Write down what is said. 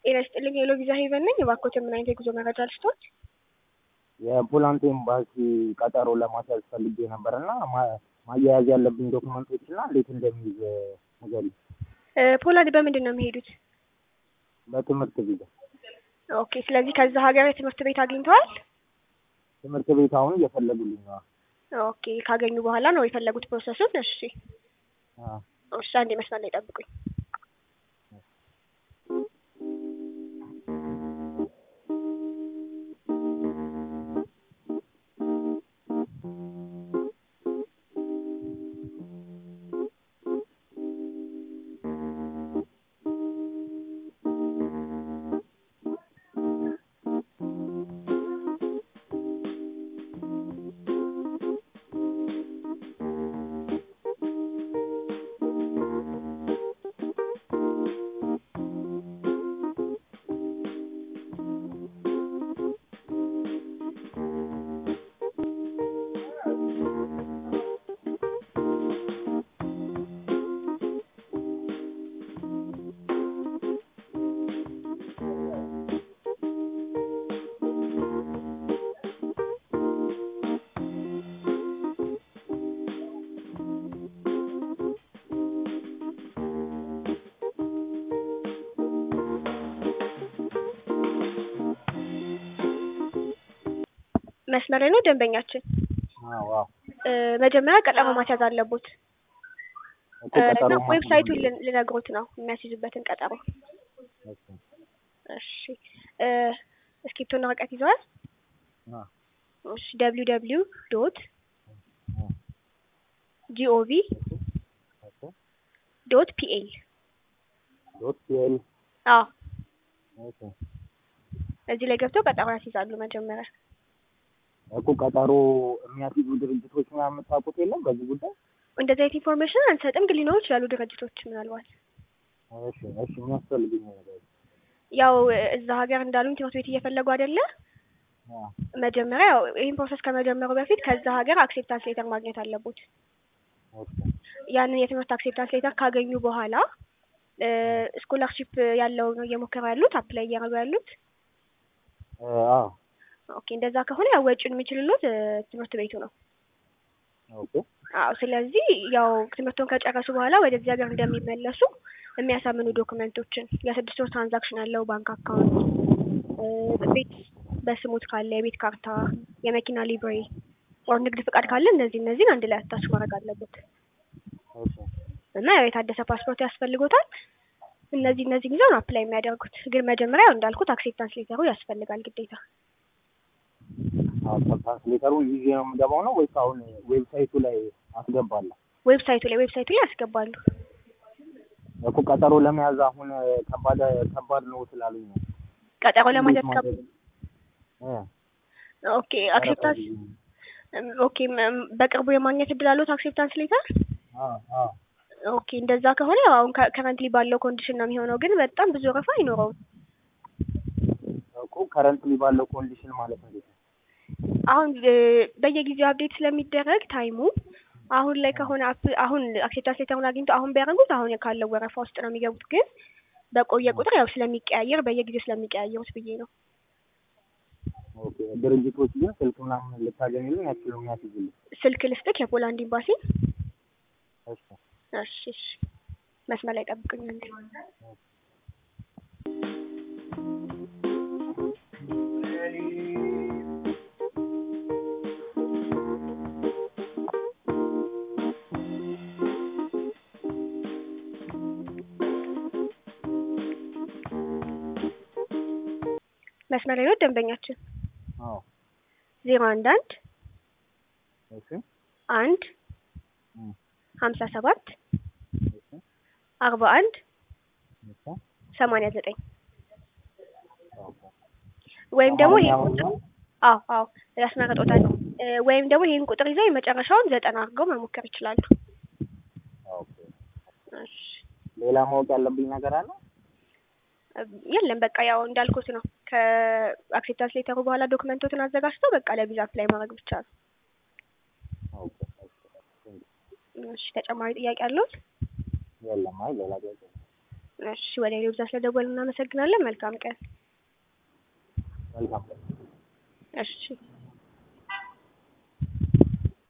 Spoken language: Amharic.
ጤና ይስጥልኝ ሄሎ ቪዛ ሄቨን ነኝ። እባክዎትን ምን አይነት የጉዞ መረጃ ልስጥዎት? የፖላንድ ኤምባሲ ቀጠሮ ለማስያዝ ፈልጌ ነበር እና ማ- ማያያዝ ያለብኝ ዶክመንቶች እና እንዴት እንደሚይዝ ንገሪኝ። እ ፖላንድ በምንድን ነው የሚሄዱት? በትምህርት ቪዛ ኦኬ ስለዚህ ከዛ ሀገር የትምህርት ቤት አግኝተዋል? ትምህርት ቤት አሁን እየፈለጉልኝ ነው። ኦኬ ካገኙ በኋላ ነው የፈለጉት ፕሮሰሱን? እሺ አዎ። እሺ አንዴ መስመር ላይ ጠብቁኝ። መስመር ላይ ነው ደንበኛችን። አዎ አዎ። እ መጀመሪያ ቀጠሮ ማስያዝ አለቦት እኮ እ ቀጠሮ እና ማስያዝ ዌብሳይቱን አለብኝ። ል- ልነግሮት ነው የሚያስይዙበትን ቀጠሮ። እሺ። እሺ እ እስክሪብቶና ወረቀት ይዘዋል? አዎ። እሺ ደብሊው ደብሊው ዶት አዎ። ጂኦቪ ኦኬ። ዶት ፒኤል ዶት ፒኤል አዎ ኦኬ። እዚህ ላይ ገብተው ቀጠሮ ያስይዛሉ መጀመሪያ። እኮ ቀጠሮ የሚያስይዙ ድርጅቶች ምናምን የምታውቁት የለም በዚህ ጉዳይ? እንደዚህ አይነት ኢንፎርሜሽን አንሰጥም፣ ግን ሊኖሩ ይችላሉ ድርጅቶች ምናልባት እሺ እሺ። የሚያስፈልጉኝ ነገር ያው እዛ ሀገር እንዳሉኝ ትምህርት ቤት እየፈለጉ አይደለ? አዎ። መጀመሪያ ያው ይህን ፕሮሰስ ከመጀመሩ በፊት ከዛ ሀገር አክሴፕታንስ ሌተር ማግኘት አለቦት። ኦኬ። ያንን የትምህርት አክሴፕታንስ ሌተር ካገኙ በኋላ ስኮላርሺፕ ያለው ነው እየሞከሩ ያሉት አፕላይ እያደረጉ ያሉት። እ አዎ። ኦኬ እንደዛ ከሆነ ያው ወጪውን የሚችልሎት እ ትምህርት ቤቱ ነው። ኦኬ። አዎ ስለዚህ ያው ትምህርቱን ከጨረሱ በኋላ ወደዚህ ሀገር እንደሚመለሱ የሚያሳምኑ ዶክመንቶችን የስድስት ወር ትራንዛክሽን ያለው ባንክ አካውንት እ ቤት በስሙት ካለ የቤት ካርታ፣ የመኪና ሊብሬ ኦር ንግድ ፍቃድ ካለ እነዚህ እነዚህን አንድ ላይ አታች ማድረግ አለበት ኦኬ። እና ያው የታደሰ ፓስፖርት ያስፈልጎታል። እነዚህ እነዚህን ይዘው ነው አፕላይ የሚያደርጉት። ግን መጀመሪያ ያው እንዳልኩት አክሴፕታንስ ሌተሩ ያስፈልጋል ግዴታ። አዎ። ትራንስሌተሩን ይዤ ነው የምገባው ነው ወይስ አሁን ዌብሳይቱ ላይ አስገባለሁ? ዌብሳይቱ ላይ ዌብሳይቱ ላይ ያስገባሉ። እኮ ቀጠሮ ለመያዝ አሁን ከባድ ከባድ ነው ስላሉኝ ነው። ቀጠሮ ለማለት እንዴት ከ ማድረግ- እ ኦኬ አክሴፕታንስ ኦኬ ም- በቅርቡ የማግኘት እድል አሉት አክሴፕታንስ ሌተር? አዎ አዎ። ኦኬ እንደዛ ከሆነ ያው አሁን ከረንትሊ ባለው ኮንዲሽን ነው የሚሆነው፣ ግን በጣም ብዙ ወረፋ አይኖረውም። እኮ ከረንትሊ ባለው ኮንዲሽን ማለት እንዴት ነው? አሁን እ በየጊዜው አፕዴት ስለሚደረግ ታይሙ አሁን ላይ ከሆነ አፕ- አሁን አክሴፕታንስ ሌተሩን አግኝቶ አሁን ቢያደርጉት አሁን ካለው ወረፋ ውስጥ ነው የሚገቡት። ግን በቆየ ቁጥር ያው ስለሚቀያየር በየጊዜው ስለሚቀያየሩት ብዬ ነው። ኦኬ። ድርጅቶች ግን ስልክ ምናምን ልታገኙልኝ ያችሉ የሚያስይዙልኝ? ስልክ ልስጥክ የፖላንድ ኤምባሲ። እሺ። እሺ እሺ መስመር ላይ ጠብቁኝ አንዴ። መስመር ላይ ነው ደንበኛችን። አዎ። ዜሮ አንድ አንድ እሺ። አንድ እም፣ ሀምሳ ሰባት እሺ። አርባ አንድ እሺ። ሰማንያ ዘጠኝ ኦኬ። ወይም ደግሞ አሁን ይሄን ያው ቁጥር አዎ አዎ ያስመረጦታል። እ ወይም ደግሞ ይሄን ቁጥር ይዘው የመጨረሻውን ዘጠና አድርገው መሞከር ይችላሉ። ኦኬ። እሺ ሌላ ማወቅ ያለብኝ ነገር አለ? የለም በቃ ያው እንዳልኩት ነው። ከአክሴፕታንስ ሌተሩ በኋላ ዶክመንቶትን አዘጋጅተው በቃ ለቪዛ አፕላይ ማድረግ ብቻ ነው። ኦኬ። ኦኬ። እሺ ተጨማሪ ጥያቄ አለዎት? የለም። አይ ሌላ ጥያቄ እሺ ወደ ሌሎች ስለደወልን እናመሰግናለን። መልካም ቀን። መልካም ቀን። እሺ